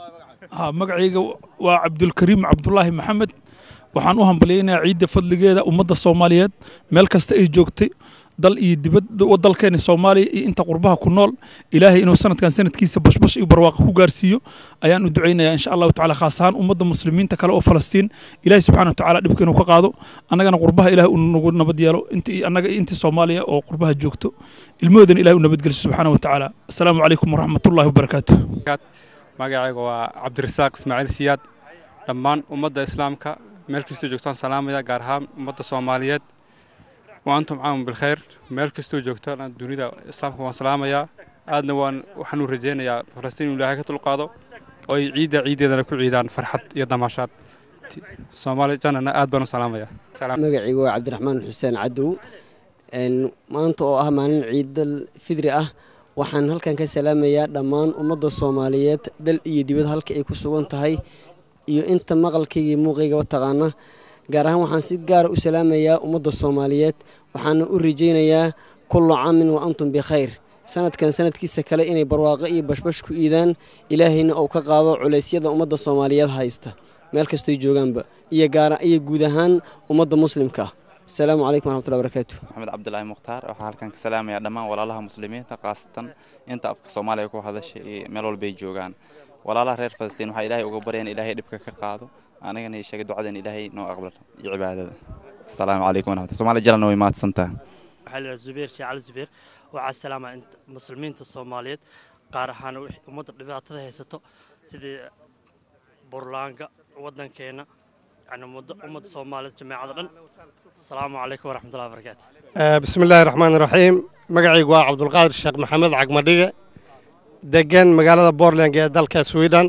ها magacayga waa cabdulkariim cabdulaahi maxamed waxaan u hambalyaynayaa ciidda fadligeeda ummadda soomaaliyeed meel kasta ay joogtay dal iyo dibad dalkeena soomaaliya iyo inta qurbaha ku nool ilaahay inuu sanadkan sanadkiisa bashbash iyo barwaaqo ku gaarsiiyo ayaan u ducaynayaa insha allahu tacala khaas ahaan ummadda muslimiinta kale oo falastiin ilaahay subxaana watacaala dhibka inuu ka qaado annagana qurbaha ilahay uu nagu nabad yeelo intii annaga intii soomaaliya oo qurbaha joogto ilmahoodana ilahay u nabadgeliso subxaana watacaala assalaamu calaykum waraxmatullahi wabarakaatu magacayga waa cabdirasaaq ismaaciil siyaad dhammaan ummadda islaamka meel kastoo joogtaan salaamaya gaar ahaan ummadda soomaaliyeed wa antum caamun bilkhayr meel kastoo joogtaan dunida islaamka waan salaamayaa aadna waan waxaan u rajaynayaa falastiin inuu ilaahay ka dulqaado oo ay ciidda ciiddeedana ku ciidaan farxad iyo damaashaad soomaali jannana aad baan u salaamayaa magacayga waa cabdiraxmaan xuseen cadow maanta oo ah maalin ciidal fidri ah waxaan halkan ka salaamayaa dhammaan ummadda soomaaliyeed dal iyo dibad halka ay ku sugan tahay iyo inta maqalkayga iyo muuqaygaba taqaana gaar ahaan waxaan si gaara u salaamayaa ummadda soomaaliyeed waxaana u rajaynayaa kullu caamin wa antum bikhayr sanadkan sanadkiisa kale inay barwaaqo iyo bashbash ku iidaan ilaahayna uu ka qaado culeysyada ummadda soomaaliyeed haysta meel kastoy joogaanba iyo gaara iyo guud ahaan ummadda muslimka ah asalaamu calaykum waraxmatullahi barakaatu maxamed cabdulaahi mukhtaar waxaa halkan ka salaamayaa dhammaan walaalaha muslimiinta khaasatan inta afka soomaaliya ku hadashay iyo meel walbay joogaan walaalaha reer falastiin waxaa ilaahay uga barya in ilaahay dhibka ka qaado anigana ii sheegay ducadan ilaahay noo aqbalo iyo cibaadada asalaamu calaykum waraxmatullahi soomaali jalana way mahadsantaha waxaa la zubeer sheekh cali zubeer waxaa salaama muslimiinta soomaaliyeed qaar ahaan ummadda dhibaatada haysato sidii burlaanga waddankeena يعني أمة الصومال جماعة دن السلام عليكم ورحمة الله وبركاته بسم الله الرحمن الرحيم مقعي waa cabdulqaadir sheekh maxamed cagmadhige degan magaalada bortland ee dalka sweden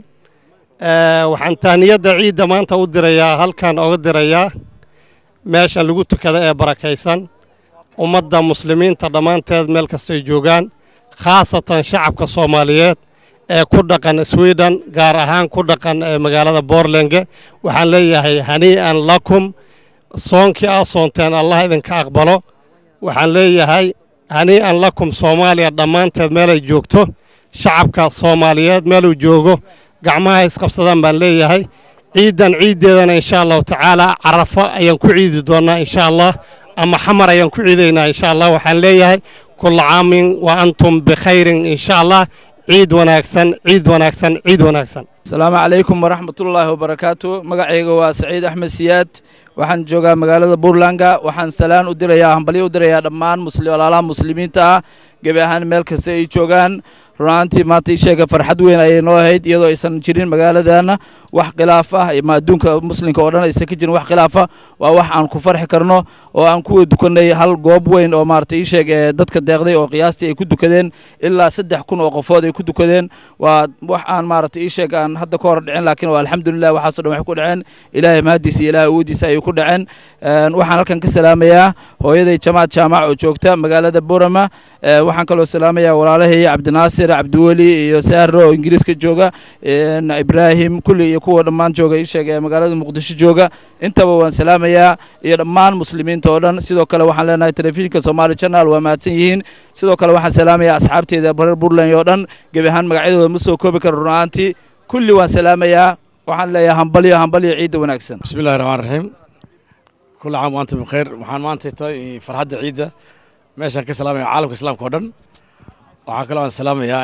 waxaan tahniyadda ciidda maanta u dirayaa halkan oga dirayaa meeshan lagu tukada ee barakaysan ummadda muslimiinta dhammaanteed meel kastoy joogaan khaasatan shacabka soomaaliyeed ee ku dhaqan sweden gaar ahaan ku dhaqan magaalada bortlenge waxaan leeyahay hanii'an lakum soonkii aa soonteen allah idinka aqbalo waxaan leeyahay hanii'an lakum soomaaliya dhammaanteed meelay joogto shacabka soomaaliyeed meeluu joogo gacmaha isqabsadaan baan leeyahay ciiddan ciiddeedana insha allahu tacaalaa carafo ayaan ku ciidi doonnaa insha allah ama xamar ayaan ku ciidaynaa insha allah waxaan leeyahay kulla caamin wa antum bikhayrin insha allah ciid wanaagsan ciid wanaagsan ciid wanaagsan asalaamu calaykum waraxmatullaahi wabarakaatu magacayga waa saciid axmed siyaad waxaan joogaa magaalada buurlanga waxaan salaan u dirayaa hambalyo u dirayaa dhammaan walaalaha muslimiinta ah gebi ahaan meel kasta ay joogaan runaantii maanta ii sheega farxad weyn ayay noo ahayd iyadoo aysan jirin magaaladana wax khilaaf ah ma adduunka muslimka oo dhan aysan ka jirin wax khilaaf ah waa wax aan ku farxi karno oo aan ku dukanay hal goob weyn oo maarata ii sheeg ee dadka deeqday oo qiyaastii ay ku dukadeen ilaa saddex kun oo qofood ay ku dukadeen waa wax aan maarata ii sheeg aan hadda ka hor dhicin laakiin waa alxamdulilah waxaasoo dhan waxay ku dhaceen ilaahay mahadiisa iyo ilaahay awoodiisa ayay ku dhaceen waxaan halkan ka salaamayaa hooyaday jamaad jaamac oo joogta magaalada borama waxaan kaloo salaamayaa walaalahay cabdinaasir cabdiweli iyo saaro oo ingiriiska jooga ibraahim kulli iyo kuwa dhammaan jooga ii sheeg ee magaalada muqdisho jooga intaba waan salaamayaa iyo dhammaan muslimiinta oo dhan sidoo kale waxaan leenahay telefishinka somaali channel waa mahadsan yihiin sidoo kale waxaan salaamayaa asxaabteeda reer puntland oo dhan gebi ahaan magacyadooda ma soo koobi karo runaantii kulli waan salaamayaa waxaan leeyahay hambalyo hambalyo ciidda wanaagsan bismi illahi raxmaan raxiim kulli caam wa antum bikheer waxaan maanta tahay farxadda ciidda meeshaan ka salaamaya caalamka islaamka oo dhan waxaa kaloo aan salaamayaa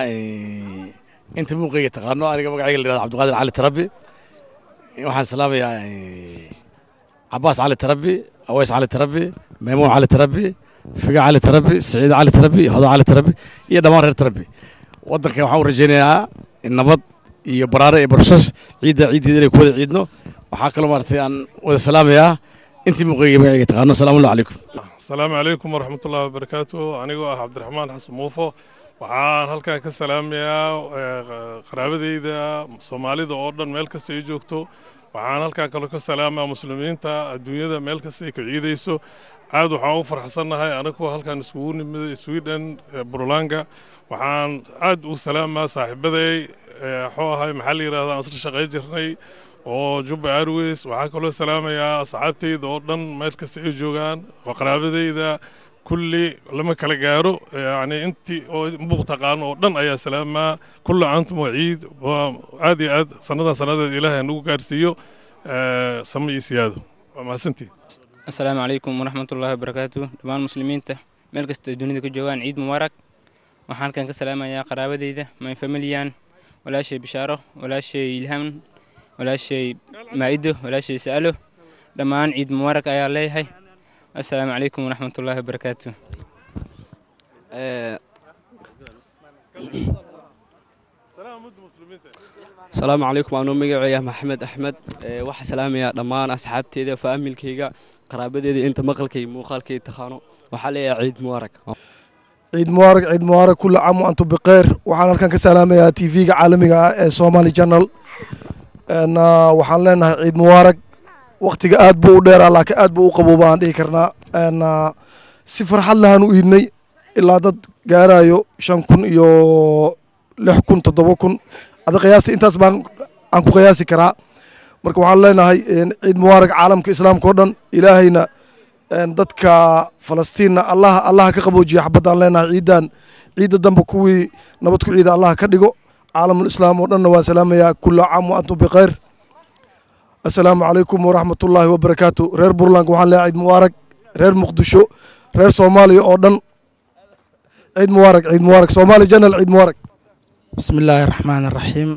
inta muuqayga taqaano aniga magacayga la yihahdo cabdiqaadir cali tarabi waxaan salaamayaa cabaas cali tarabi aweys cali tarabi maymuun cali tarabi figa cali tarabi saciid cali tarabi hodo cali tarabi iyo dhammaan reer tarabi waddanka waxaan u rajaynayaa nabad iyo baraare iyo barshash ciidda ciiddeeda inay ku wada ciidno waxaa kaloo maaragtay aan wada salaamayaa intii muuqayga magacayga taqaano asalaamu calaykum asalaamu calaykum waraxmatullaahi wabarakaatu anigoo ah cabdiraxmaan xasan muufo waxaan halkan ka salaamayaa qaraabadeyda soomaalida oo dhan meel kasta ay joogto waxaan halkan kaloo ka salaamaa muslimiinta adduunyada meel kasta ay ka ciidayso aad waxaan u farxsannahay anagoo halkan iskugu nimid sweden burlanga waxaan aad u salaamaa saaxiibaday waxuu ahay maxaa la yidhahdaa asla shaqay jirnay oo jubba airways waxaa kaloo salaamayaa asxaabteyda oo dhan meel kasta ay joogaan oo qaraabadeyda kulli lama kala gaaro yani intii oo buuq taqaano oo dhan ayaa salaamaa kullu cantum waciid waa aad iyo aad sannadan sannadeed ilaahay nagu gaarsiiyo samo iyo siyaado waa mahadsantii asalaamu calaykum waraxmatullaahi wabarakaatu dhammaan muslimiinta meel kasta ay dunida ka joogaan ciid mubaarak waxaan halkan ka salaamayaa qaraabadeyda my familiyan walaashay bishaaro walaashay ilham walaashay maa'ido walaashay sa'alo dhammaan ciid mubaarak ayaa leeyahay asalaamu calaykum waraxmatullaahi wabarakaatu asalaamu calaykum anuu magaceeya maxamed axmed waxaa salaamayaa dhammaan asxaabteeda faamilkayga qaraabadeeda inta maqalkay muuqaalkay taqaano waxaa leeyahay ciid mubaarak ciid mubaarak ciid mubaarak kulla caam wa antum bikeyr waxaan halkan ka salaamayaa t v-ga caalamiga ah ee somali channel waxaan leenahay ciid mubaarak waktiga aad buu u dheeraa laakiin aad buu u qabooba aan dhihi karnaa si farxad lahaan u iidnay ilaa dad gaarayo shan kun iyo lix kun toddoba kun ada qiyaasta intaas baan aan ku qiyaasi karaa marka waxaan leenahay ciid mubaarak caalamka islaamka oo dhan ilaahayna dadka falastiinna allaha allaha ka qaboojiya xabaddaan leenahay ciidan ciidda dambe kuwii nabad ku ciida allaha ka dhigo caalamul islaam oo dhanna waan salaamayaa kulla caam wa antum bikeyr assalaamu calaykum waraxmatullaahi wabarakaatu reer burland waxaan leeyahay ciid mubaarak reer muqdisho reer soomaaliya oo dhan ciid mubaarak ciid mubaarak soomaali janal ciid mubaarak بسم الله الرحمن الرحيم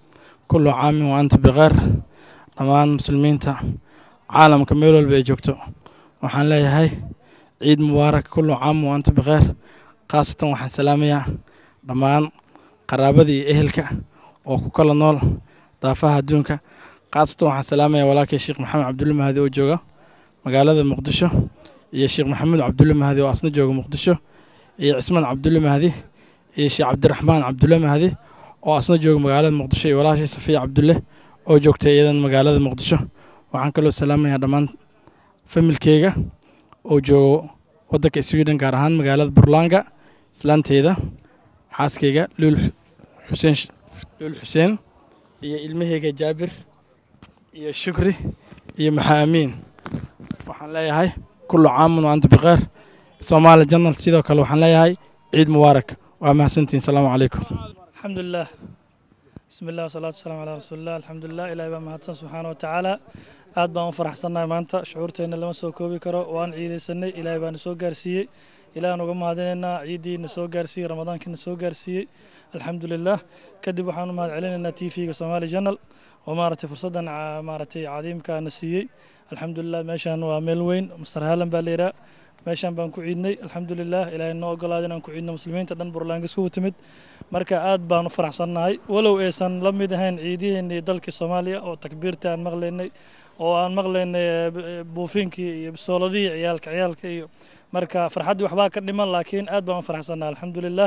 كل عام وأنت بخير dhammaan muslimiinta caalamka meel walba ay joogto waxaan leeyahay ciid mubaarak kullu caam wa anta bikheer khaasatan waxaan salaamayaa dhammaan qaraabada iyo ehelka oo ku kala nool daafaha adduunka khaasatan waxaan salaamayaa walaalkay sheekh maxamed cabdulle mahadi oo jooga magaalada muqdisho iyo sheekh maxamuud cabdulle mahadi oo asna jooga muqdisho iyo cismaan cabdulle mahadi iyo sheekh cabdiraxmaan cabdulle mahadi oo asna jooga magaalada muqdisho iyo walaashii safiya cabdulle oo joogtay iyadan magaalada muqdisho waxaan kaloo salaamayaa dhammaan familkeyga oo joogo waddanka sweden gaar ahaan magaalada burlanga islaanteeda xaaskeyga luul xuseen luul xuseen iyo ilmaheyga jaabir iyo shukri iyo maxaa amiin waxaan leeyahay kullu caamun wa anta bikheer soomaali janal sidoo kale waxaan leeyahay ciid mubaarak waa mahadsantihin salaamu calaykum alxamdulilah bismi illah wasalaatu wasalaamu calaa rasuulillah alxamdulilah ilaahay baa mahadsan subxaana wa tacaala aad baan u faraxsannahay maanta shucuurteenna lama soo koobi karo waan ciidaysanay ilaahay baana soo gaarsiiyey ilaahan uga mahadinaynaa ciiddiina soo gaarsiiyey ramadaankiina soo gaarsiiyey alxamdulilah kadib waxaan u mahad celinaynaa t v-ga somali janal oo maaragtay fursaddan maaragtay cadiimkaana siiyey alxamdulilah meeshaan waa meel weyn master haalan baa la yidhaha meeshaan baan ku ciidnay alxamdulilah ilaahay noo ogolaaday inaan ku ciidno muslimiinta dhan burlaanga iskugu timid marka aad baan u faraxsannahay walow aysan la mid ahayn ciidihiennii dalkii soomaaliya oo takbiirta aan maqlaynay oo aan maqlaynay buufinkii iyo bisooladihii ciyaalka ciyaalka iyo marka farxaddii waxbaa ka dhiman laakiin aad baan u faraxsannahay alxamdulilah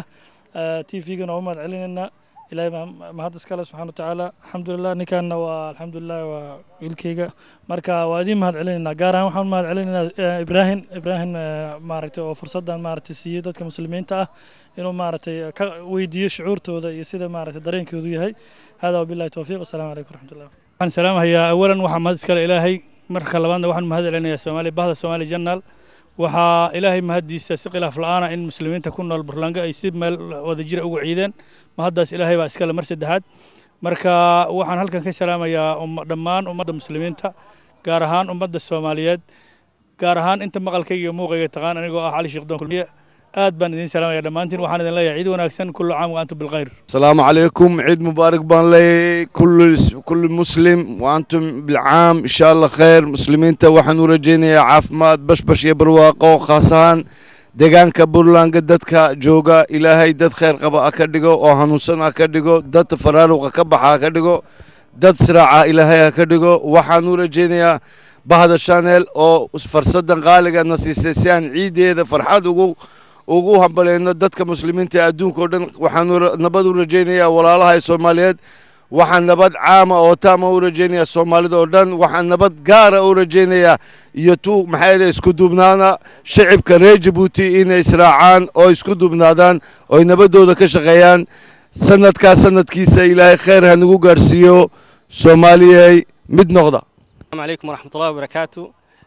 t v-gana waa u mahad celinaynaa ilaahay baa mahad iskale subxana watacaala alxamdulilah ninkaanna waa alxamdulilah waa wiilkayga marka waa idiin mahad celinaynaa gaar ahaan waxaan mahad celinaynaa ibraahim ibraahim maaragtay oo fursaddan maaragtay siiyey dadka muslimiinta ah inuu maaragtay ka weydiiyo shucuurtooda iyo sida maaragtay dareenkoodu yahay hada wabillahi towfiiq wasalaamu calaykum waraxmatullah waxaan salaamahayaa awalan waxaa mahad iskale ilaahay marka labaadna waxaan mahad celinayaa soomaali bahda soomaali janal waxaa ilaahay mahaddiisa si khilaaf la-aana in muslimiinta ku nool burlaanga ay si meel wadajira ugu ciideen mahaddaas ilaahay baa iskale mar saddexaad marka waxaan halkan ka salaamayaa dhammaan ummadda muslimiinta gaar ahaan ummadda soomaaliyeed gaar ahaan inta maqalkayga iyo muuqayga taqaan anigoo ah cali sheekh doon kulmiye aad baan idin salaamaya dhammaantiin waxaan idin leeyahay ciid wanaagsan kullu caam wa antum bilkhayr السلام عليكم عيد مبارك بان لي كل كل مسلم وانتم بالعام ان شاء الله خير مسلمين تا waxaan u rajaynayaa caafimaad bashbash iyo barwaaqo khaasahaan deegaanka burlanga dadka jooga ilaahay dad khayr qaba ha ka dhigo oo hanuunsan ha ka dhigo dad faraaruqa ka baxa ha ka dhigo dad siraaca ilaahay ha ka dhigo waxaan u rajaynayaa bahda shanel oo farsadan qaaliga na siisay si aan ciideeda farxad ugu ugu hambaleyno dadka muslimiinta ee adduunka oo dhan waxaan nabad u rajaynayaa walaalaha ee soomaaliyeed waxaan nabad caama oo taama u rajaynayaa soomaalida oo dhan waxaan nabad gaara u rajaynayaa iyo tu maxaa isku duubnaana shacibka reer jabuuti inay israacaan oo isku duubnaadaan oo ay nabadooda ka shaqeeyaan sanadkaa sanadkiisa ilaahay khayr ha nagu gaarsiiyo soomaaliyey mid noqda السلام عليكم ورحمة الله وبركاته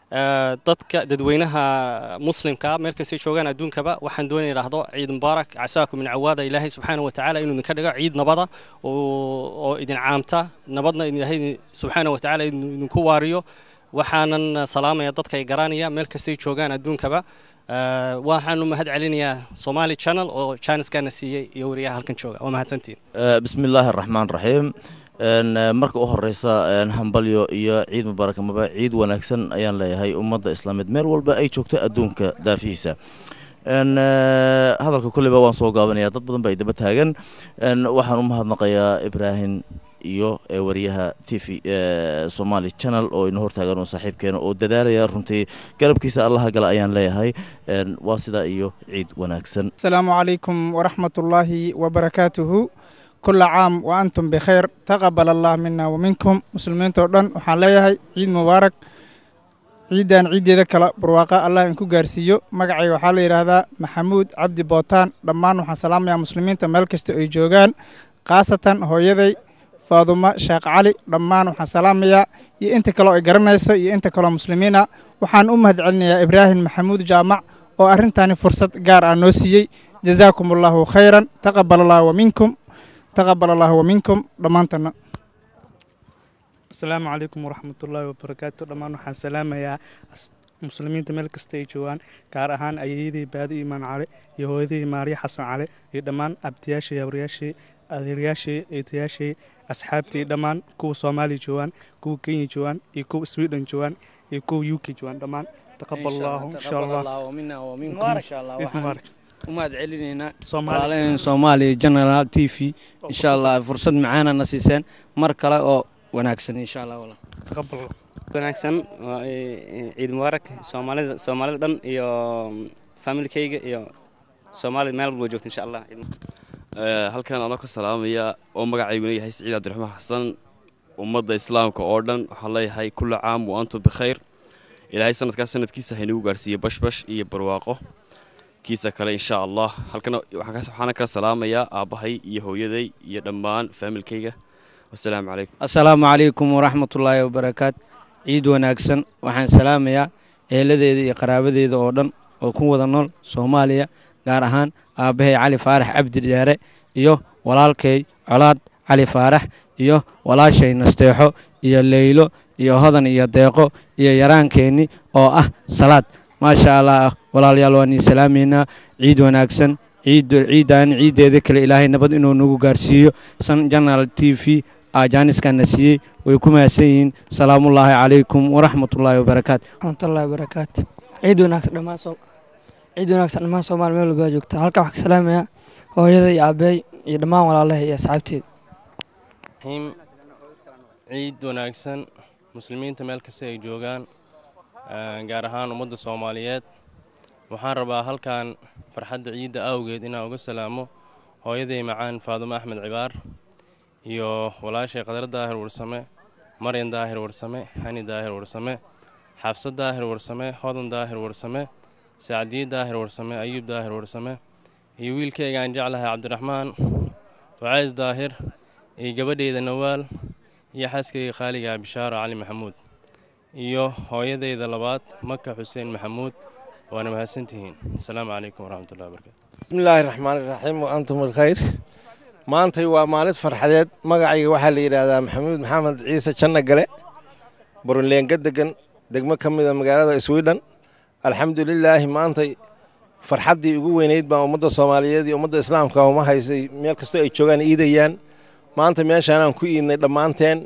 Eh, dadka dadweynaha muslimka meel kastay joogaan adduunkaba waxaan doonaya idhaahdo ciid mubaarak casaakum min cawaada ilaahay subxaana wa tacaala inuu idinka dhigo ciid nabada oo oo idin caamta nabadna ilaahay subxaana wa tacaala idin- idinku waariyo waxaanan salaamaya dadka ay garanaya meel kastay joogaan adduunkaba Eh, waxaanu mahad celinayaa somali channel oo janiskana siiyey iyo wariyaha halkan jooga waa mahadsantiin Eh, bismi illaahi araxmaan raxiim Een, eh, marka u horeysa een, hambalyo iyo ciid mubaarak amaba ciid wanaagsan ayaan leeyahay ummadda islaameed meel walba ay joogto adduunka daafihiisa Een, eh, hadalka kolleyba waan soo gaabanaya dad badan ba ay daba taagan Een, waxaan u mahadnaqayaa ibraahim iyo eh, wariyaha t v eh, somali channel oo ina hortaagan oo saaxiibkeena oo dadaalaya runtii garabkiisa allaha gala ayaan leeyahay Een, waa sidaa iyo ciid wanaagsan السلام عليكم ورحمة الله وبركاته كل عام وأنتم بخير تقبل الله منا ومنكم مسلمين تودن وحان ليهي عيد مبارك ciidan ciideeda kale barwaaqa allah inku gaarsiiyo magacayga waxaa la yidhaahdaa maxamuud cabdi bootaan dhammaan waxaan salaamayaa muslimiinta meel kasta ay joogaan khaasatan hooyaday faadumo sheekh cali dhammaan waxaan salaamayaa iyo inta kaleo ay garanayso iyo inta kaleo muslimiina waxaan u mahad celinayaa ibraahim maxamuud jaamac oo arrintani fursad gaar ah noo siiyey jazaakum allahu khayran taqabal allahu waminkum taqabal allahu waminkum dhammaantana asalaamu calaykum waraxmatullaahi wabarakaatu dhammaan waxaan salaamayaa as- muslimiinta meel kasta ay joogaan gaar ahaan ayeeyadii baadi imaan cale iyo hooyadii maariya xasan cale iyo dhammaan abtiyaashii habaryaashii adeeryaashii eedayaashii asxaabtii dhammaan kuwa soomaaliya joogaan kuwa kenya joogaan iyo kuwa sweden joogaan iyo kuwa u k joogaan dhammaan taqabal allahu insha allah Ciid mubaarak. umaad celinaynaa Soomaali. walaalaheen soomaaliya general t v insha allah fursad macaana na siiseen mar kale oo wanaagsan insha allah walaal wanaagsan waa, eh, ciid mubaarak soomaalida soomaalida dhan iyo familkayga iyo soomaalida meel walba joogta insha allah Eh, halkan anoo ka salaamaya oo magacayguna yahay siciid cabdiraxmaan xasan ummadda islaamka oo dhan waxaan leeyahay kulla caam wa antum bikhayr ilaahay sanadkaas sanadkiisa haynagu gaarsiiye bashbash iyo barwaaqo kiisa kale insha allah halkana waxaan ka- waxaana kala salaamayaa aabbahay iyo hooyaday iyo dhammaan faamilkayga wasalaamu calaykum asalaamu calaykum waraxmatullaahi wabarakaatu ciid wanaagsan waxaan salaamayaa eeladeeda iyo qaraabadeeda oo dhan oo ku wada nool soomaaliya gaar ahaan aabbahay cali faarax cabdi dheere iyo walaalkay colaad cali faarax iyo walaashay nasteexo iyo leylo iyo hodan iyo deeqo iyo yaraankeenni oo ah salaad maasha allah walaalayaal waan ii salaamaynaa ciid wanaagsan ciid ciidan ciideeda kale ilaahay nabad inuu nagu gaarsiiyo san janal t v ajaaniskana siiyey way ku mahadsan yihiin salaamullaahi calaykum waraxmatullaahi wabarakaatu waraxmatullaahi wabarakaatu ciid wanaagsan dhammaan soo ciid wanaagsan dhammaan soomaali meel walba joogta halkan waxaan ka salaamayaa hooyada iyo aabeey iyo dhammaan walaalaha iyo asxaabteeda raxiim ciid wanaagsan muslimiinta meel kasta ay joogaan eh, gaar ahaan ummadda soomaaliyeed waxaan rabaa halkan farxadda ciidda awgeed inaan uga salaamo hooyaday macaan faadumo axmed cibaar iyo walaashay qadar daahir warsame maryan daahir warsame hani daahir warsame xabsad daahir warsame hodan daahir warsame sacdiye daahir warsame ayuub daahir warsame iyo wiilkayga aan jeclahay cabdiraxmaan ducays daahir iyo gabadhayda nawaal iyo xaaskayga qaaliga bishaaro cali maxamuud iyo hooyadayda labaad maka xuseen maxamuud waana mahadsantihiin asalaamu calaykum waraxmatullahi wabarakatu بسم الله الرحمن الرحيم وأنتم بالخير maantay waa maalid farxadeed magacayga waxaa la yidhaahdaa maxamuud maxamed ciise janno gale burunleenga degan degmo ka mida magaalada sweden alxamdulilaahi maantay farxaddii ugu weyneyd baa ummadda soomaaliyeed iyo ummadda islaamka uma haysay meel kastoo ay joogaan iidayaan maanta meeshaanaan ku iidnay dhammaanteen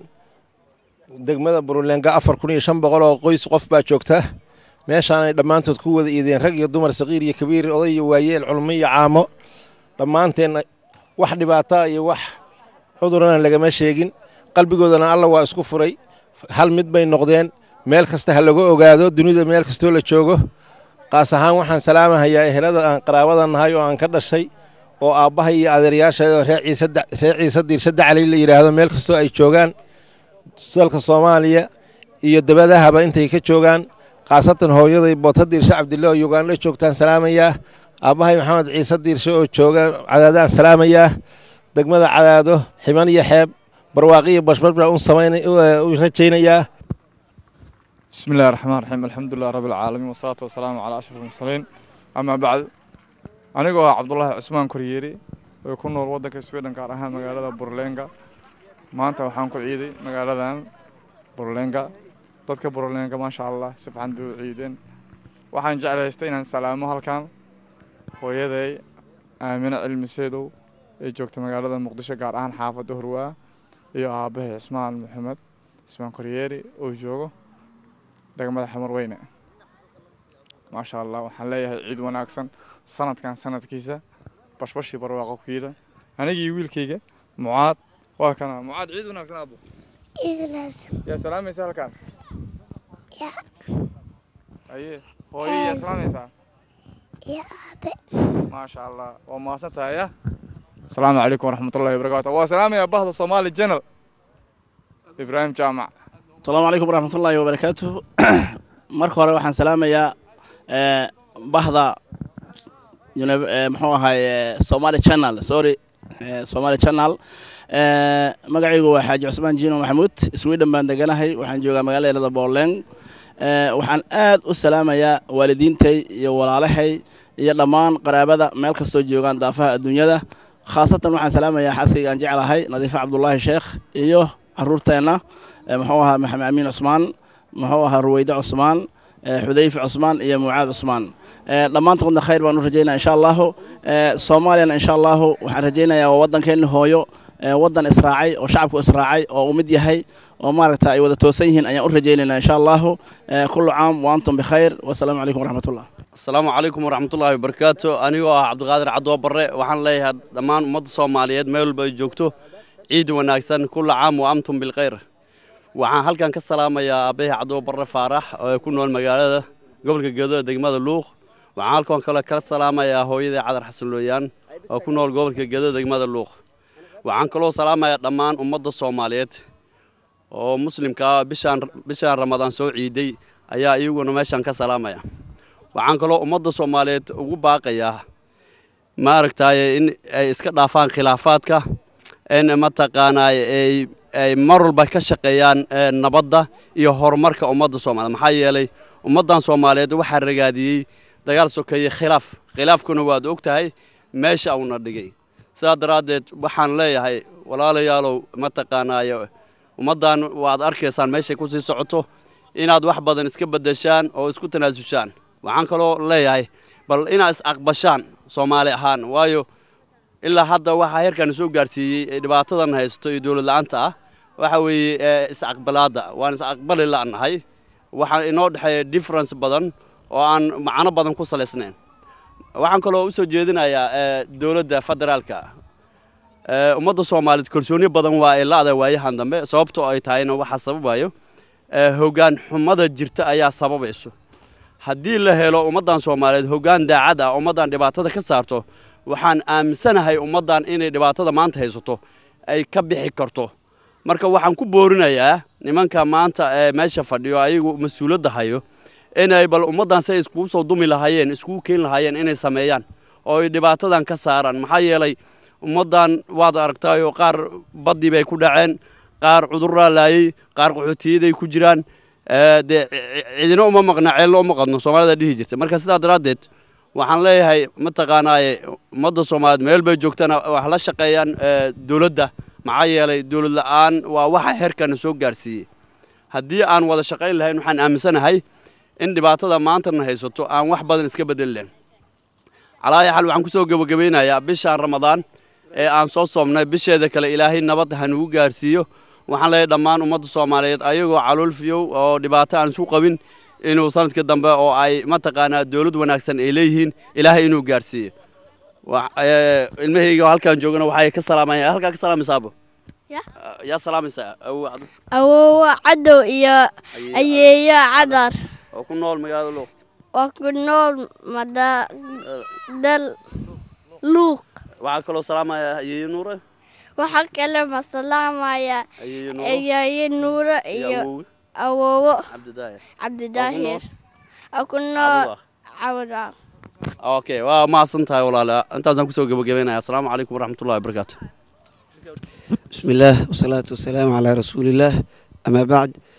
degmada burunleenga afar kun iyo shan boqol oo qoys qof baa joogta meeshaanay dhammaantood ku wada iideen rag iyo dumar saqiir iyo kabiir oday iyo waayeel culmo iyo caamo dhammaanteen wax dhibaata iyo wax cudurana lagama sheegin qalbigoodana alla waa isku furay hal mid bay noqdeen meel kasta ha laga ogaado dunida meel kastoo la joogo qaas ahaan waxaan salaamahayaa ehelada aan qaraabada nahay oo aan ka dhashay oo aabbahay iyo adeeryaashaydoo reer ciise da- reer ciise diirshe dacali la yidhaahdo meel kastoo ay joogaan dalka soomaaliya iyo dabadahaba intay ka joogaan khaasatan hooyaday boota diirshe cabdille oo ugandho joogtaan salaamayaa aabbahay maxamed ciise diirshe oo jooga cadaadaan salaamayaa degmada cadaado xiban iyo xeeb barwaaqiyo bashbash baan u samayn u rajaynayaa بسم الله الرحمن الرحيم الحمد لله رب العالمين والصلاة والسلام على أشرف المرسلين أما بعد anigoo ah cabdulaahi cusmaan koryeeri oo ku nool waddanka sweden gaar ahaan magaalada burlenga maanta waxaan ku ciiday magaaladan burlenga dadka burlenga maasha allah si fiican bay u ciideen waxaan jeclaystay inaan salaamo halkan hooyaday aamine cilmi seedow ee joogta magaalada muqdisho gaar ahaan xaafadda horwaa iyo aabbahay cismaan maxamed cismaan koryeeri oo joogo degmada xamarweyne maasha allah waxaan leeyahay ciid wanaagsan sanadkan sanadkiisa bashbashii barwaaqo kiila anigii wiilkayga mucaad waa kana mucaad ciid wanaagsan aabo yaa salaamaysa halkan aye hooyo yaa salaamaysaa maasha allah waa mahadsan tahay ya asalaamu calaykum waraxmatullahi wabarakaatu waa salaamaya bahda soomaali channel ibraahim jaamac asalaamu calaykum waraxmatullaahi wabarakaatuh marka hore waxaan salaamayaa eh, bahda uni- eh, muxuu ahaay somali channel sorry eh, somali channel Eh, magacaygu waa xaaji cusmaan jiino maxamuud sweden baan deganahay waxaan joogaa magaalada booleng Eh, waxaan aad u salaamayaa waalidiintay iyo walaalahay iyo dhammaan qaraabada meel kastoo joogaan daafaha adduunyada khaasatan waxaan salaamayaa xaaskayga aan jeclahay nadiife cabdulaahi sheekh iyo caruurteenna eh, muxuu ahaa maxamed amiin cusmaan muxuu ahaa ruweyde cusmaan eh, xudayfe cusmaan iyo mucaad cusmaan Eh, dhammaantoodna khayr baan u rajaynaya insha allahu Eh, soomaaliyana insha allahu waxaan rajaynayaa waa waddankeenni hooyo eh, waddan israacay oo shacabku israacay oo u mid yahay oo maaragta ay wada toosan yihiin ayaan u rajaynaynaa insha allahu Eh, kullu caam wa antum bikhayr wasalaamu calaykum waraxmatullah asalaamu calaykum waraxmatullaahi wabarakaatu anigoo ah cabdiqaadir cadoo barre waxaan leeyahay dhammaan ummadda soomaaliyeed meel walba ay joogto ciid wanaagsan kulla caam wa amtum bilkhayr waxaan halkan ka salaamayaa aabbahay cadoo barre faarax oo ku nool magaalada gobolka gedo ee degmada luuq waxaan halkan kale kala salaamayaa hooyaday cadar xasan looyaan oo ku nool gobolka gedo degmada luuq waxaan kaloo salaamayaa dhammaan ummadda soomaaliyeed oo muslimka ah bishaan bishaan ramadaan soo ciiday ayaa iyaguna meeshan ka salaamaya waxaan kaloo ummadda soomaaliyeed ugu baaqayaa maaragtaaye in ay iska dhaafaan khilaafaadka in mataqaanaa ay ay mar walba ka shaqeeyaan eh, nabadda iyo horumarka ummadda soomaaliyeed maxaa yeelay ummaddan soomaaliyeed waxaa ragaadiyey dagaal sokeeye khilaaf khilaafkuna waad og tahay meesha uuna dhigay sidaa daraaddeed waxaan leeyahay walaalayaalow mataqaanaaye ummaddan waad arkaysaan meeshay ku sii socoto inaad wax badan iska beddeshaan oo isku tanaasushaan waxaan kaloo leeyahay bal inaad is-aqbashaan soomaali ahaan waayo ilaa hadda waxaa heerkan soo gaarsiiyey ee dhibaatadan haysto iyo dowlad la-aanta ah waxa weeye ee, is-aqbalaadda waan is-aqbali la'nahay waxaa inoo dhexeeya difference badan oo aan macno badan ku salaysnayn waxaan kaloo usoo jeedinayaa ee, dowladda federaalka ee, ummadda soomaaliyeed kalsooni badan waa ay la-da waayahan dambe sababtoo ay tahayna waxaa sababayo ee, hoggaan xumada jirta ayaa sababayso haddii la helo ummaddan soomaaliyeed hoggaan daacad ah ummaddan dhibaatada ka saarto waxaan aaminsanahay ummaddan inay dhibaatada maanta haysato ay ka bixi karto marka waxaan ku boorinayaa nimanka maanta ee meesha fadhiyo ayagu mas-uuliyadda hayo inay bal ummaddan say iskugu soo dumi lahaayeen iskugu keeni lahaayeen inay sameeyaan oo ay dhibaatadan ka saaraan maxaa yeelay ummaddan waad aragtaayo qaar baddii bay ku dhaceen qaar cuduraa laayey qaar qaxootiyaday ku jiraan ee, dee cidina uma maqna ceello uma qadno soomaalida dhihi jirta marka sidaa daraaddeed waxaan leeyahay mataqaanaaye ummadda soomaaliyeed meel bay joogtana wax la shaqeeyaan ee, dowladda maxaa yeelay dowlad la-aan waa waxa heerkana soo gaarsiiyey haddii aan wada shaqayn lahayn waxaan aaminsanahay in dhibaatada maantana haysato aan wax badan iska bedeli lahayn calaayi xal waxaan kusoo gebagabeynayaa bishaan ramadaan ee aan soo soomnay bisheeda kale ilaahay nabad hanugu gaarsiiyo waxaan leeyahay dhammaan ummadda soomaaliyeed ayagoo calool fiyow oo dhibaato aan isu qabin inuu sanadka dambe oo ay mataqaanaa dowlad wanaagsan ay leeyihiin ilaahay inuu gaarsiiyo Wa- ee, ilmahayga halkaan joogana waxay ka salaamayaan halkaa ka salaamaysaa abo yaa salaamaysaa awow cadu awowa cadow iyo ayeeyo cadar oo ku nool magaalada luuq waa ku nool mada dal luuq waxaa kaloo salaamaya ayeeyo nuure waxaa kale ma salaamaya ayeeyo nuure ayeeyo nuuro iyo iyo awowe awowo cabdidaahir cabdidaahir waa ku nool cawda okay waa mahadsan tahay walaala intaasaan kusoo gebagabeynaya asalaamu calaykum waraxmatullahi wabarakaatu بسم الله والصلاة والسلام على رسول الله أما بعد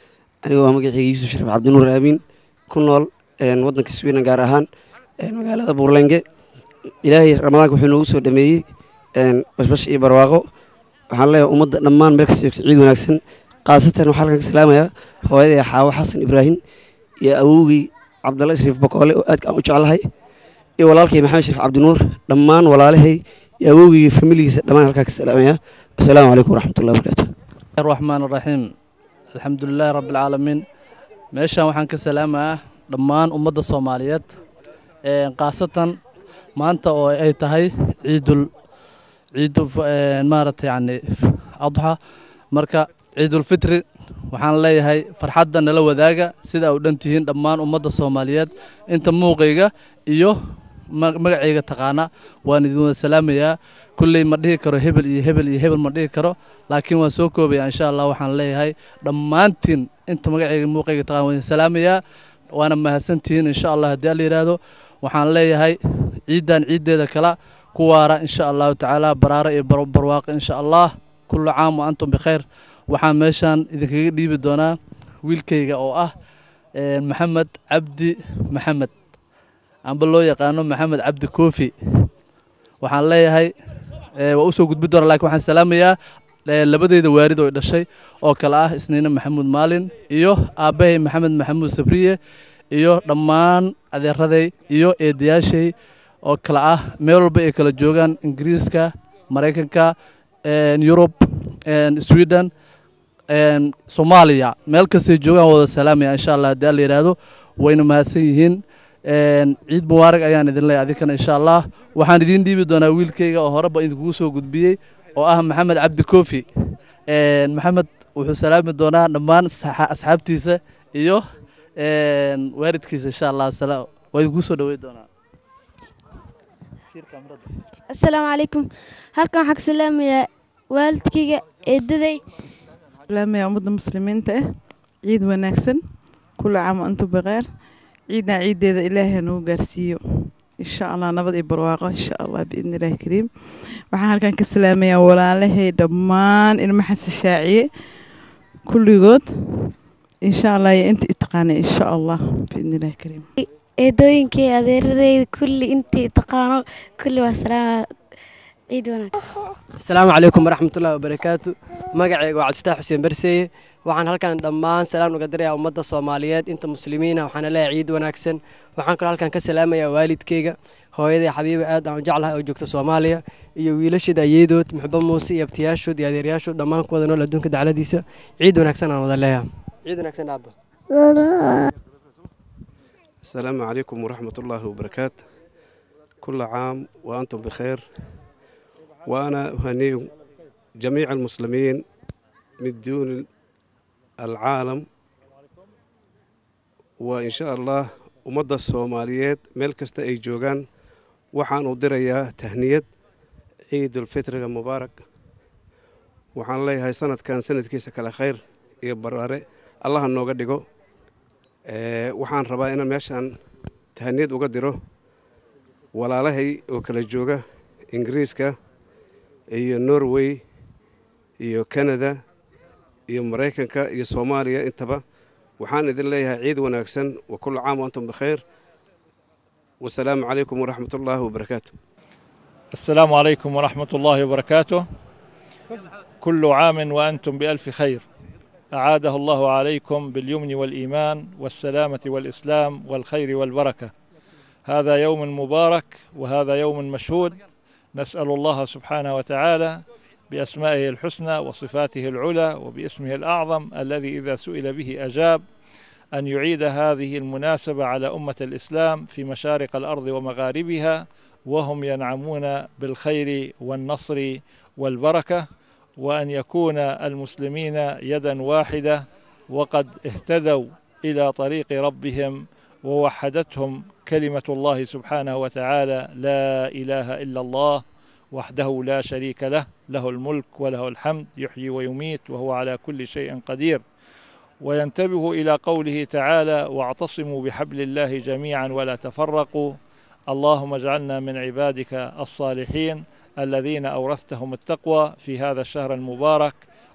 anigoo ah magacayga yuusuf shariif cabdinuur aamin ku nool waddanka sweden gaar ahaan magaalada buurlenge ilaahay ramadaanka wuxuu noogu soo dhameeyey bashbash iyo barwaaqo waxaan leeyahay ummadda dhammaan meel kasta joogto ciid wanaagsan khaasatan waxaa halkan ka salaamayaa hooyaday xaawo xasan ibraahim iyo awowgii cabdalla shariif bakoole oo aadka aan u jeclahay iyo walaalkay maxamed shariif cabdinuur dhammaan walaalahay iyo awowgii familigiisa dhammaan halkaa ka salaamaya asalaamu calaykum waraxmatullahi wabarakaatu الرحمن الرحيم الحمد لله رب العالمين meeshaan waxaan ka salaamayaa dhammaan ummadda soomaaliyeed khaasatan maanta oo ay tahay ciidul ciidu maaragtay yani adxa marka ciidulfitri waxaan leeyahay farxadda nala wadaaga sida u dhan tihiin dhammaan ummadda soomaaliyeed inta muuqayga iyo magacayga taqaana waan idin wada salaamayaa kulley ma dhihi karo hebel iyo hebel iyo hebel ma dhihi karo laakiin waan soo koobaya insha allah waxaan leeyahay dhammaantiin inta magacayga muuqayga taqaana waan idin salaamayaa waana mahadsantihiin insha allah haddii alla yidhaahdo waxaan leeyahay ciiddan ciiddeeda kala ku waara insha allahu tacaala baraaro iyo barwaaqo insha allah kullu caam wa antum bikhayr waxaan meeshaan idinkaga dhiibi doonaa wiilkayga oo ah maxamed cabdi maxamed amba loo yaqaano maxamed cabdi koofi waxaan leeyahay waa usoo gudbi doona lakiin waxaan salaamayaa labadeyda waarid oo dhashay oo kale ah isniine maxamuud maalin iyo aabbahay maxamed maxamuud sabriye iyo dhammaan adeeraday iyo eedayaashay oo kale ah meel walba ay kala joogaan ingiriiska maraykanka yurub sweden soomaaliya meel kastay joogaan wada salaamaya insha allah haddii alla yidhaahdo wayna mahadsan yihiin ciid mubaarag ayaan idin leeyahay adinkana insha allah waxaan idiin dhiibi doonaa wiilkayga oo horeba idinkugu soo gudbiyey oo ah maxamed cabdi koofi maxamed wuxuu salaami doonaa dhammaan asxaabtiisa iyo waalidkiisa insha allah waa idinkugu soo dhawey doonaa asalaamu calaykum halkan waxaan ka salaamayaa waalidkayga eedaday salaamaya ummadda muslimiinta ah ciid wanaagsan kula caam wa antum bikheer ciidna ciiddeeda ilaahay nagu gaarsiiyo insha allah nabad iyo barwaaqo insha allah biidni illaahi kariim waxaan halkan ka salaamayaa walaalahay dhammaan ilma xasan shaaciye kulligood insha allah iyo inta itaqaanay insha allah biidni illaahi kariim eedooyinkay adeeradayda kulli intii taqaano kulli waa salaama ciid wanaag asalaamu calaykum waraxmatullahi wabarakaatu magacayga waa cabdifataax xuseen barseeye waxaan halkan dhammaan salaan uga dirayaa ummadda soomaaliyeed inta muslimiina waxaana leeyahay ciid wanaagsan waxaan kaloo halkan ka salaamayaa waalidkeyga hooyaday xabiiba aad aan u jeclahay oo joogta soomaaliya iyo wiilasheeda ayeedood muxbo muuse iyo abtiyaashood iyo adeeryaashood dhammaan kuwada nool adduunka dacladiisa ciid wanaagsan aan wada leeyahay ciid wanaagsan aabba السلام عليكم ورحمة الله وبركاته كل عام وأنتم بخير وأنا أهني جميع المسلمين من دون العالم وإن شاء الله ومدى الصوماليات ملكست أي جوغان وحان أدريا تهنية عيد الفطر المبارك وحان لي هاي سنة كان سنة كيسة كلا خير يبراري الله النوغا ديغو waxaan rabaa inaan meeshaan tahaniyad uga diro walaalahay oo kala jooga ingiriiska iyo norway iyo canada iyo maraykanka iyo soomaaliya intaba waxaan idin leeyahay ciid wanaagsan wa kullu caam wa antum bikhayr wasalaamu calaykum waraxmat ullaahi wabarakaatu السلام عليكم ورحمة الله وبركاته كل عام وأنتم بألف خير أعاده الله عليكم باليمن والإيمان والسلامة والإسلام والخير والبركة هذا يوم مبارك وهذا يوم مشهود نسأل الله سبحانه وتعالى بأسمائه الحسنى وصفاته العلى وباسمه الأعظم الذي إذا سئل به أجاب أن يعيد هذه المناسبة على أمة الإسلام في مشارق الأرض ومغاربها وهم ينعمون بالخير والنصر والبركة وأن يكون المسلمين يدا واحدة وقد اهتدوا إلى طريق ربهم ووحدتهم كلمة الله سبحانه وتعالى لا إله إلا الله وحده لا شريك له له الملك وله الحمد يحيي ويميت وهو على كل شيء قدير وينتبه إلى قوله تعالى واعتصموا بحبل الله جميعا ولا تفرقوا اللهم اجعلنا من عبادك الصالحين الذين أورثتهم التقوى في هذا الشهر المبارك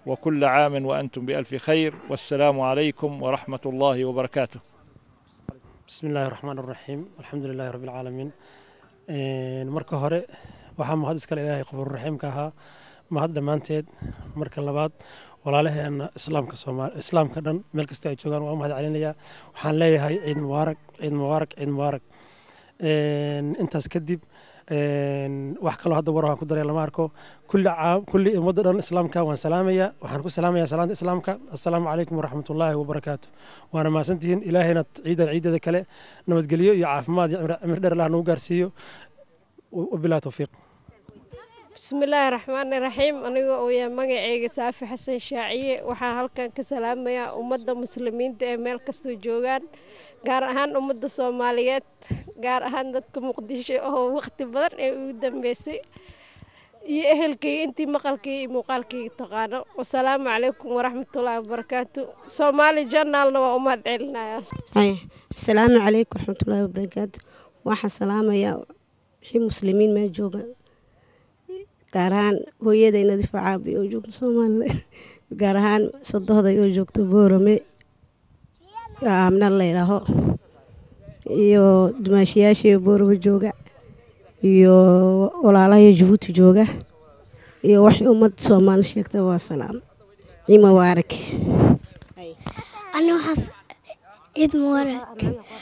وكل عام وأنتم بألف خير والسلام عليكم ورحمة الله وبركاته بسم الله الرحمن الرحيم الحمد لله رب العالمين marka hore waxaa mahad iskale ilaahay qabuur raxiimka ahaa mahad dhammaanteed marka labaad walaalaheena islaamka soomaali islaamka dhan meel kasta ay joogaan waa u mahad celinayaa waxaan leeyahay ciid mubaarak ciid mubaarak ciid mubaarak intaas kadib wax kaloo hadda war waan ku daray lama arko kulli caam kulli ummadda dhan islaamka waan salaamayaa waxaan ku salaamayaa salaanta islaamka assalaamu calaykum waraxmatullaahi wabarakaatu waana mahadsantihiin ilaahayna ciidan ciideeda kale nabadgelyo iyo caafimaad iyo cimri dheer allah nagu gaarsiiyo wabilaa towfiiq bismillaahi raxmaani raxiim aniga oo yahay magaceyga saafi xasan shaaciye waxaan halkan ka salaamayaa ummadda muslimiinta ee meel kastoo joogaan gaar ahaan ummadda soomaaliyeed gaar ahaan dadka muqdisho oo waqti badan ee ugu dambeysay iyo ehelkayga intii maqalkayga iyo muuqaalkayga taqaano wasalaamu calaykum waraxmatullaahi wabarakaatu soomaali janaalna waa u mahad celinayaa asalaamu calaykum waraxmatullaahi wabarakaatu waxaan salaamayaa wixii muslimiin meel jooga gaar ahaan hooyaday nadiifa caabi oo joogto somalilan gaar ahaan sodohday oo joogto boorame aamna layidhaaho iyo dumaashiyaashii boorame jooga iyo walaalahay jabuuti jooga iyo wax ummad soomaali sheegta waa salaam ciid mubaarak أنا وحس عيد مبارك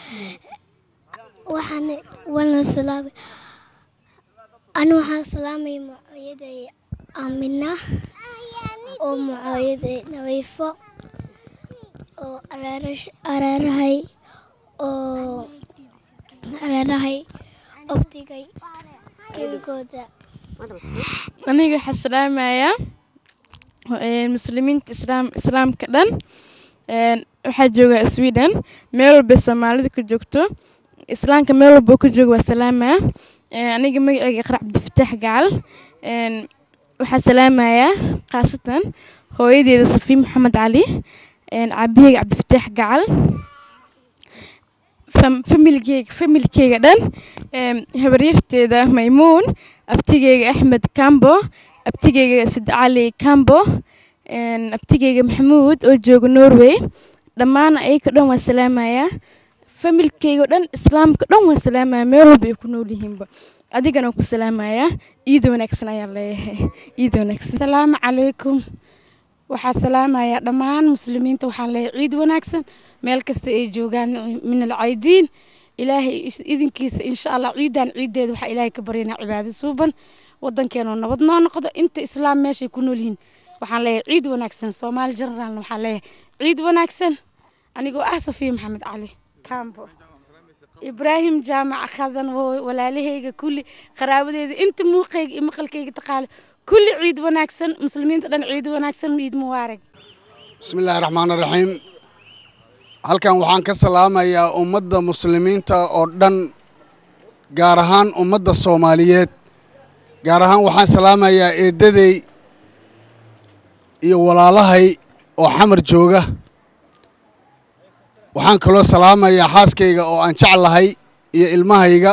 وحن ولا سلام أنا وحن سلامي معيدة آمنة ومعيدة نويفة وأرارش أرارهاي و أرارهاي أبتيجي كيفكودا aniga waxaa salaamayaa muslimiinta islaam islaamka dhan waxaa jooga sweden meel walba soomaalida ka joogto islaamka meel walba ka jooga waa salaamaya aniga magaceyga iqra cabdifataax gacal waxaa salaamayaa khaasatan hooyadeeda safiin maxamed cali cabiheyga cabdifataax gacal familkeyga familkeyga dhan habaryarteeda maymuun abtigeyga axmed cambo abtigeyga sid cali cambo abtigeyga maxamuud oo jooga norway dhammaan ayaga dhan waa salaamayaa familkeyga dhan islaamka dhan waa salaamaya meel walba ay ku nool yihiinba adigana waan ku salaamayaa ciid wanaagsan ayaan leeyahay ciid wanaagsan asalaamu calaykum waxaa salaamayaa dhammaan muslimiinta waxaan leeyahay ciid wanaagsan meel kasta ay joogaan min alcaydiin ilaahay idinkiisa insha allah ciidan ciideeda waxaa ilaahay ka baryanaa cibaado suuban wadankeenoo nabad noo noqdo inta islaam meeshay ku nool yihiin waxaan leeyahay ciid wanaagsan soomaali generaalna waxaan leeyahay ciid wanaagsan anigoo ah safiya maxamed cali kambo ibraahim jaamac khadan walaalahayga kulli qaraabadeeda inta muuqayga iyo maqalkayga taqaale kulli ciid wanaagsan muslimiinta dhan ciid wanaagsan ciid mubaarak بسم الله الرحمن الرحيم halkan waxaan ka salaamayaa ummadda muslimiinta oo dhan gaar ahaan ummadda soomaaliyeed gaar ahaan waxaan salaamayaa eedaday iyo walaalahay oo xamar jooga waxaan kaloo salaamayaa xaaskayga oo aan jeclahay iyo ilmahayga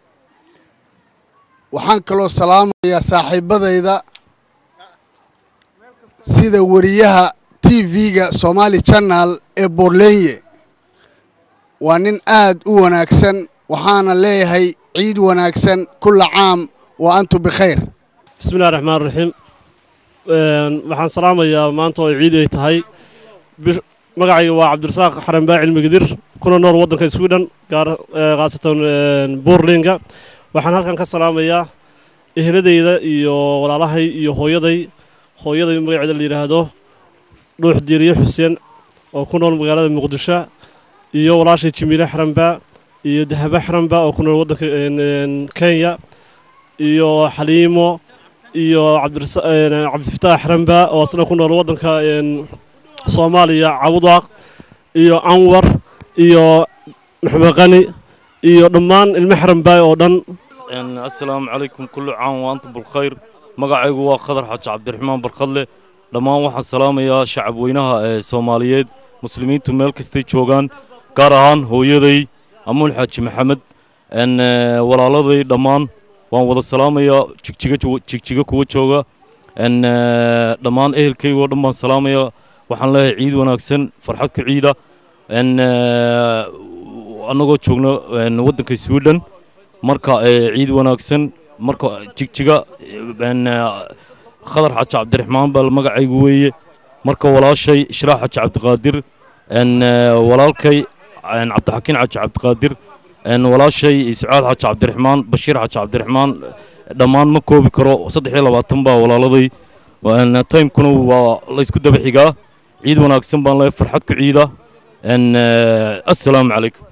waxaan kaloo salaamayaa saaxiibadayda sida wariyaha t v-ga somaali channel ee borlenye waa nin aad u wanaagsan waxaana leeyahay ciid wanaagsan kulla caam wa antum bikhayr bismi illahi raxmaan raxiim waxaan salaamayaa maanta oo ciid ay tahay magacayga waa cabdirasaaq xaranbaa cilmigadir kuna nool waddanka sweden gaar khaasatan borlinga waxaan halkan ka salaamayaa ehladayda iyo walaalahay iyo hooyaday hooyaday magaceeda la yidhaahdo dhuux diiriye xuseen oo ku nool magaalada muqdisho iyo walaashay jimiile xaranba iyo dahaba xaranba oo ku nool waddanka kenya iyo xaliimo iyo cabdifataax xaranba oo asna ku nool waddanka soomaaliya cabudaaq iyo anwar iyo maxmed qani iyo dhammaan ilmo xaranbaay oo dhan assalaamu calaykum kullu caam wa antum bilkhayr magacaygu waa qadar xaaji cabdiraxmaan barkadle dhammaan waxaan salaamayaa shacab weynaha ee soomaaliyeed muslimiintu meel kastay joogaan gaar ahaan hooyaday amuun xaaji maxamed walaaladay dhammaan waan wada salaamayaa jigjiga jigjiga kuwa jooga n dhammaan ehelkayga oo dhan baan salaamaya waxaan leeyahay ciid wanaagsan farxad ku ciida n annagoo joogno n waddanka sweden marka ciid wanaagsan marka jigjiga n khadar xaji cabdiraxmaan baa magacaygu weeye marka walaashay ishraax xaji cabdiqaadir n walaalkay cabdixakiin xaji cabdiqaadir n walaashay sucaad xaji cabdiraxmaan bashiir xaji cabdiraxmaan dhammaan ma koobi karo saddex iyo labaatan baa walaaladay timekuna waa laysku daba xigaa ciid wanaagsan baan leeyahay farxad ku ciida n assalaamu calaykum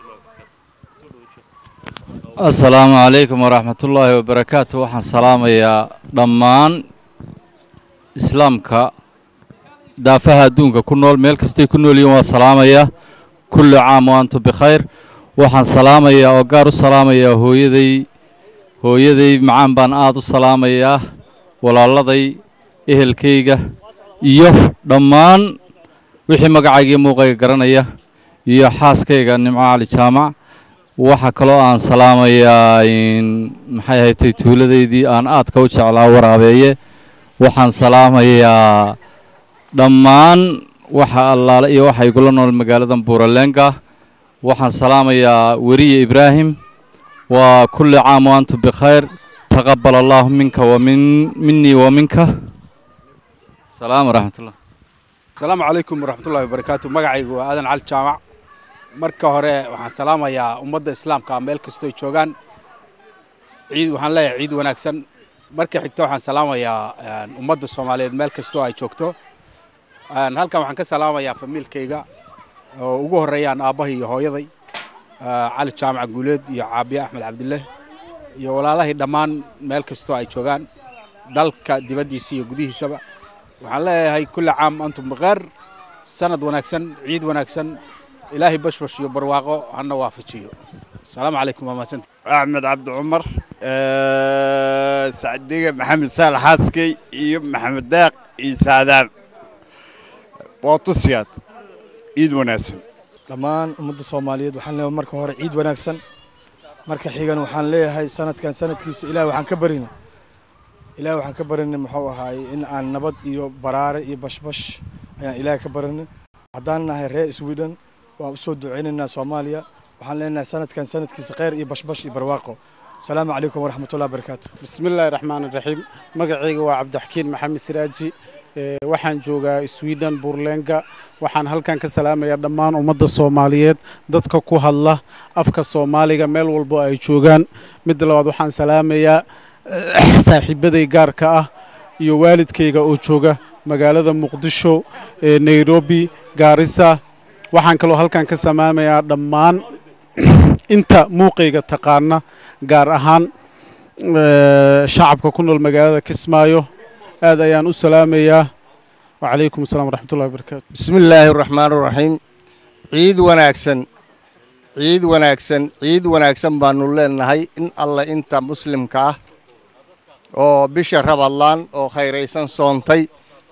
asalaamu calaykum waraxmatullaahi wabarakaatu waxaan salaamayaa dhammaan islaamka daafaha adduunka ku nool meel kastay ku nool yihiin waa salaamayaa kullu caam wa antum bikhayr waxaan salaamayaa oo gaar u salaamayaa hooyaday hooyaday macaan baan aad u salaamayaa walaaladay ehelkayga iyo dhammaan wixii magacaygii muuqayga garanaya iyo xaaskayga nimco cali jaamac waxaa kaloo aan salaamayaa maxay ahaydtay tuuladaydii aan aadka u jeclaa waraabeeye waxaan salaamayaa dhammaan waxa allaale iyo waxa igula nool magaaladan buuraleenga waxaan salaamayaa weriye ibraahim waa kulli caam wa antum bikhayr taqabal allahu minka wa min minii wa minka salaam waraxmatullah asalaamu calaykum waraxmatullahi wabarakaatu magacaygu waa aadan cali jaamac marka hore waxaan salaamayaa ummadda islaamka meel kastoo joogaan ciid waxaan leeyahay ciid wanaagsan marka xigta waxaan salaamayaa ummadda soomaaliyeed meel kastoo ay joogto halkan waxaan ka salaamayaa famiilkayga oo ugu horreeyaan aabbahay iyo hooyaday cali jaamac guuleed iyo caabiye axmed cabdille iyo walaalahii dhammaan meel kastoo ay joogaan dalka dibaddiisa iyo gudihiisaba waxaan leeyahay kulli caam antum bikheer sanad wanaagsan ciid wanaagsan ilaahay bashbash iyo barwaaqo hana waafajiyo asalaamu calaykum waa mahadsanti axmed cabdi cumar sacdiga maxamed saalax xaaskey iyo maxamed daaq iyo saadaan bootusiyaad ciid wanaagsan dhammaan ummadda soomaaliyeed waxaan leeyahay marka hore ciid wanaagsan marka xigan waxaan leeyahay sanadkan sanadkiisa ilaah waxaan ka barina ilaah waxaan ka barinay muxuu ahaay in aan nabad iyo baraare iyo bashbash ayaan ilaah ka barinay haddaan nahay reer sweden waan usoo duceynaynaa soomaaliya waxaan leenahay sanadkan sanadkiisa kheyr iyo bashbash iyo barwaaqo asalaamu calaykum waraxmatullahi wabarakaatu bismillaahi raxmaan raxiim magacayga waa cabdixakiin maxamed siraaji waxaan joogaa sweden burlenga waxaan halkan ka salaamayaa dhammaan ummadda soomaaliyeed dadka ku hadla afka soomaaliga meel walbo ay joogaan midda labaad waxaan salaamayaa saaxiibaday gaarka ah iyo waalidkayga oo jooga magaalada muqdisho nairobi gaarisa waxaan kaloo halkan ka salaamayaa dhammaan inta muuqayga taqaana gaar ahaan shacabka ku nool magaalada kismaayo aad ayaan u salaamayaa wacalaykum asalaam waraxmatullahi wabarakaatu bismi illaahi araxmaan araxiim ciid wanaagsan ciid wanaagsan ciid wanaagsan baanu leenahay in alla inta muslimka ah oo bisha rabadlaan oo khayraysan soontay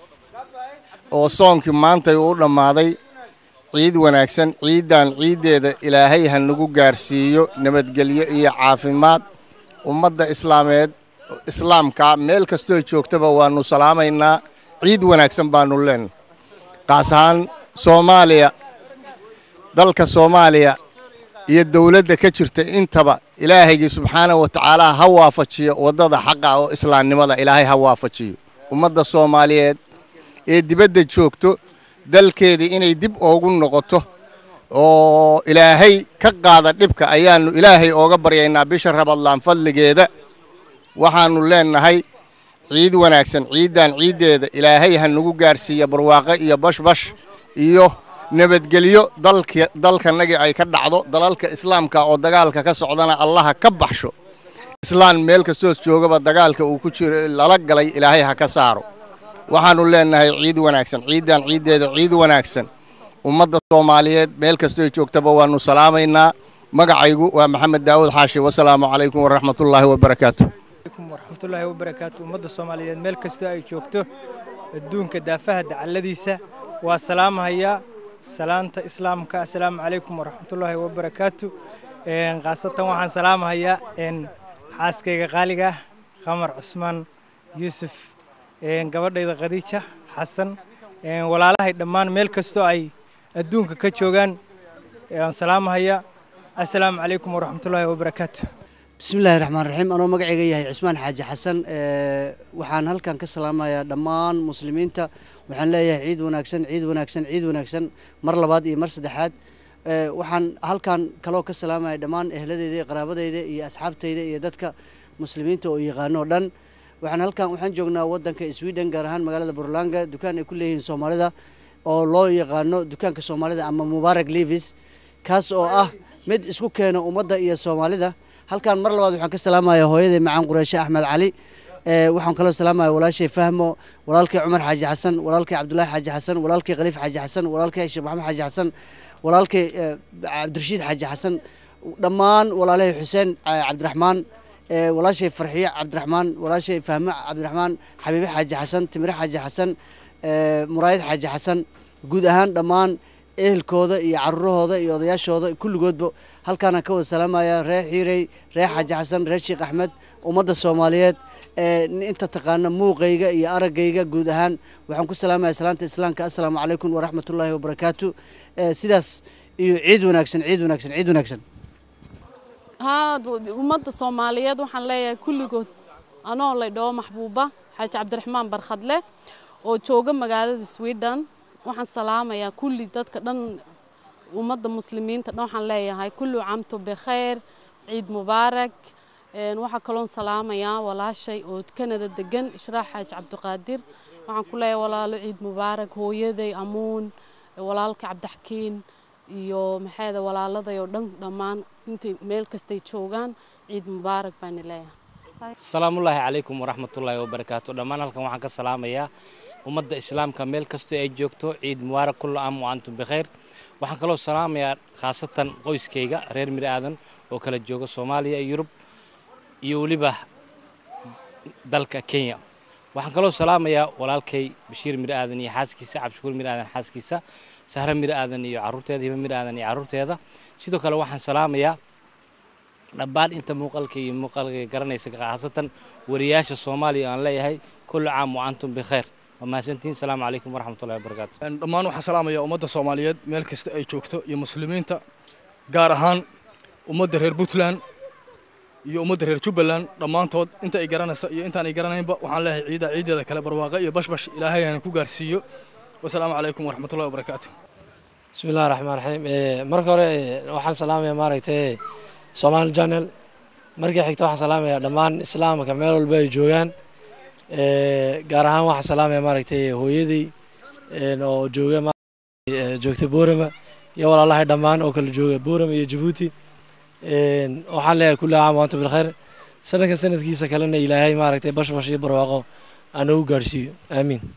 oo soonkii maantay u dhammaaday ciid wanaagsan ciiddan ciiddeeda ilaahay ha nagu gaarsiiyo nabadgelyo iyo caafimaad ummadda islaameed islaamka meel kastoo joogtaba waannu salaamaynaa ciid wanaagsan baannu leenahay qaas ahaan soomaaliya dalka soomaaliya iyo dowladda ka jirta intaba ilaahaygi subxaanahu wa tacaala ha waafajiyo waddada xaqa oo islaamnimada ilaahay ha waafajiyo ummadda soomaaliyeed ee dibadda joogto dalkeedii inay dib oogu noqoto oo ilaahay ka qaada dhibka ayaannu ilaahay ooga baryaynaa bisha rabadlaan fadligeeda waxaannu leenahay ciid wanaagsan ciiddan ciiddeeda ilaahay ha nagu gaarsiiya barwaaqo iyo bashbash iyo nabadgelyo dalka dalkanagii ay ka dhacdo dalalka islaamka oo dagaalka ka socdana allaha ka baxsho islaan meel kastoos joogaba dagaalka uu ku jiro lala galay ilaahay ha ka saaro waxaannu leenahay ciid wanaagsan ciiddan ciiddeeda ciid wanaagsan ummadda soomaaliyeed meel kastoo joogtaba waannu salaamaynaa magacaygu waa maxamed daawud xaashi wasalaamu calaykum waraxmatullaahi wabarakaatu waraxmatullaahi wabarakaatu ummadda soomaaliyeed meel kastoo ay joogto adduunka daafaha dacalladiisa waa salaamahayaa salaanta islaamka assalaamu calaykum waraxmatullaahi wabarakaatu khaasatan waxaan salaamahayaa xaaskayga qaaliga ah qamar cusmaan yuusuf een, gabadhayda khadiija xasan een, walaalahay dhammaan meel kastoo ay adduunka ka joogaan aan salaamahaya assalaamu calaykum waraxmatullaahi wabarakaatu بسم الله الرحمن الرحيم أنا مقعي جاي عثمان حاج حسن أه وحان هل كان كسلام يا دمان مسلمين تا وحان لا عيد وناكسن عيد وناكسن عيد وناكسن مر لباد إيه مر سدحات أه وحان هل كان كلو كسلام يا دمان أهل دي قرابة دي يا أصحاب تي دي دتك مسلمين تو يغانو دن وحان هل كان وحان جوجنا ودن كسويدن جارهان مقالة برلانجا دكان كلهم سوماليدا oo loo yaqaano dukaanka soomaalida ama mubaarak levis kaas oo ah mid isku keena ummadda iyo soomaalida halkan mar labaad waxaan ka salaamayaa hooyaday macaan qureyshe axmed cali ee waxaan kaloo salaamaya walaashay fahmo walaalkay cumar xaaji xasan walaalkay cabdulaahi xaaji xasan walaalkay khaliif xaaji xasan walaalkay sheekh maxamed xaaji xasan walaalkay ee, cabdirashiid xaaji xasan dhammaan walaalahay xuseen eh, cabdiraxmaan ee, walaashay farxiye cabdiraxmaan walaashay fahmo cabdiraxmaan xabiibe xaaji xasan timire xaaji xasan ee, muraayid xaaji xasan guud ahaan dhammaan ehelkooda iyo carurahooda iyo odayaashooda kulligoodba halkaanaan ka wada salaamaya reer xiirey reer xaaji xasan reer sheekh axmed ummadda soomaaliyeed ee inta taqaana muuqayga iyo araggayga guud ahaan waxaan ku salaamaya salaanta islaamka assalaamu calaykum waraxmatullaahi wabarakaatu ee sidaas iyo ciid wanaagsan ciid wanaagsan ciid wanaagsan haa ummadda soomaaliyeed waxaan leeyahay kulligood anoo la dhaho maxbuuba xaaji cabdiraxmaan barkhadle oo jooga magaalada sweden waxaan salaamayaa kulli dadka dhan ummadda muslimiinta dhan waxaan leeyahay kullu camto bikhayr ciid mubaarak een, waxaa kaloon salaamayaa walaashay oo kanada degan ishraax xaaji cabdiqaadir waxaan ku leeyahay walaalo ciid mubaarak hooyaday amuun walaalka cabdixakiin iyo maxayda walaaladay oo dhan dhammaan intay meel kastay joogaan ciid mubaarak baan leeyahay salaamullaahi calaykum waraxmatullaahi wabarakaatu dhammaan halkan waxaan ka salaamayaa ummadda islaamka meel kastoo ay joogto ciid mubaarak kullu aam wa antum bikhayr waxaan kaloo salaamayaa khaasatan qoyskayga reer miri aadan oo kala jooga soomaaliya iyo yurub iyo weliba dalka kenya waxaan kaloo salaamayaa walaalkay bashiir miri aadan iyo xaaskiisa cabdishukuur miri aadan xaaskiisa sahre miri aadan iyo carruurteeda hiba miri aadan iyo carruurteeda sidoo kale waxaan salaamayaa dhammaan inta muuqaalka iyo muuqaalka garanaysa khaasatan wariyaasha soomaaliya aan leeyahay kullu caam wa antum bikhayr waa mahadsantihiin salaamu calaykum waraxmatullahi wabarakaatu dhammaan waxaan salaamayaa ummadda soomaaliyeed meel kasta ay joogto iyo muslimiinta gaar ahaan ummadda reer puntland iyo ummadda reer jubbaland dhammaantood inta ay garanaysa iyo intaan ay garanaynba waxaan leeyahay ciida ciideeda kale barwaaqo iyo bashbash ilaahay aan ku gaarsiiyo wasalaamu calaykum waraxmatullahi wabarakaatu بسم الله الرحمن الرحيم إيه marka hore eh, waxaan salaamayaa maaragtay Somali Channel markii xigta waxaan salaamayaa dhammaan islaamka meel walba ay joogaan ee gaar ahaan waxaan salaamayaa maaragtay hooyadii een oo jooga maaragtay eh, joogta Boorama iyo walaalahay dhammaan oo kala jooga Boorama iyo Djibouti een waxaan leeyahay kullu caam wa antum bil khayr sanadka sanadkiisa kalena ilaahay maaragtay bash bash iyo barwaaqo aan ugu gaarsiiyo aamiin